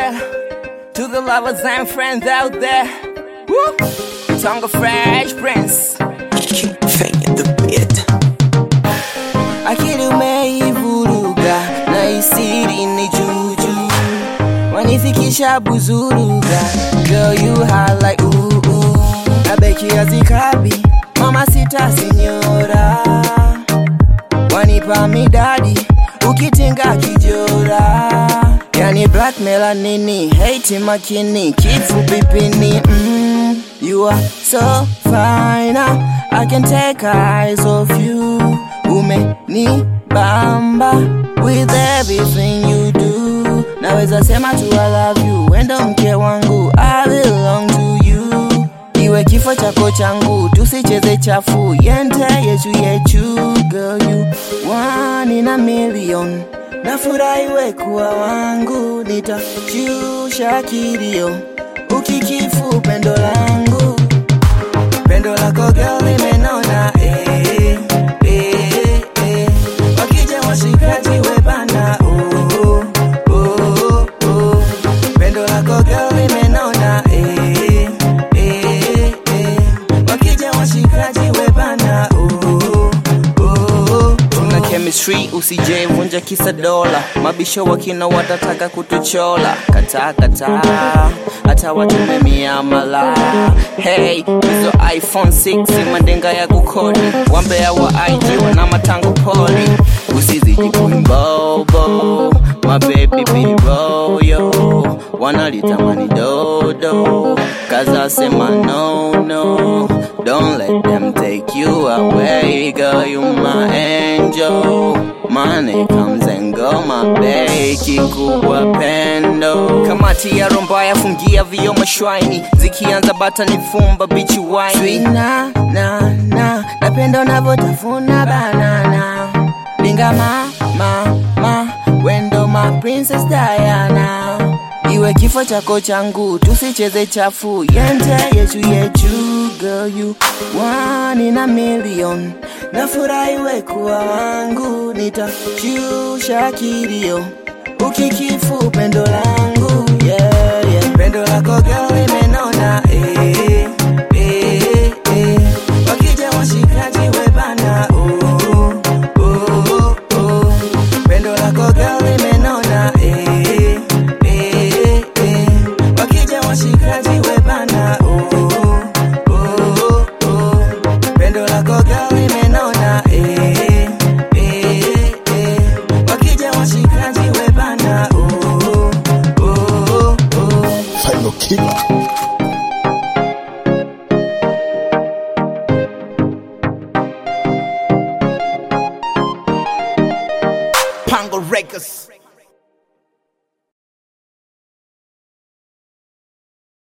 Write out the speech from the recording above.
yeah. To the lovers and friends out there. Woo! Tongue of Fresh Prince. Fanya the beat. Akili umeivuruga na isiri ni juju, wanifikisha buzuruga. Girl you hot like ooh ooh, abeki azikabi mama sita sinyora, wanipa midadi ukitinga kijora, yani black melanini hate makini kifupi pini mm, you are so fine I can take eyes off you umenibamba with everything you do naweza sema tu I love you wendo mke wangu I belong to you iwe kifo chako changu tusicheze chafu yente yechu yechu girl you one in a million nafurahiwe kuwa wangu nitashusha kilio ukikifu pendo langu pendo lako girl limenona eh, eh, eh. wakija washikaji webana oh, oh, oh, oh. pendo lako girl limenona eh, eh, eh. wakija washikaji webana oh, oh, oh. tuna chemistry usije vunja kisa dola mabisho wakina watataka kutuchola kataa kataa hata watume miamala hey hizo iphone 6 madenga ya kukodi wambea wa ig wana matango poli usiziji kuimbobo mabebi biroyo wanalitamani dodo kaza sema no no don't let them take you away girl you my angel money comes and go my babe kikubwa pendo kamati ya romba yafungia vio mashwaini zikianza bata ni fumba bichi waini na na na napenda unavyotafuna banana binga ma ma ma wendo ma princess Diana iwe kifo chako changu tusicheze chafu yente yechu yechu girl you one in a million nafurahiwe kuwa wangu nitashusha kilio ukikifu pendo langu yeah, yeah. pendo lako girl limenona eh, eh, eh. wakija washikaji webana oh, oh, oh. pendo lako girl limenona eh, eh, eh. wakija washikaji webana oh, oh, oh. pendo lako girl limenona eh, eh, eh. wakija washikaji webana oh, oh, oh. Final killer. Pango Records.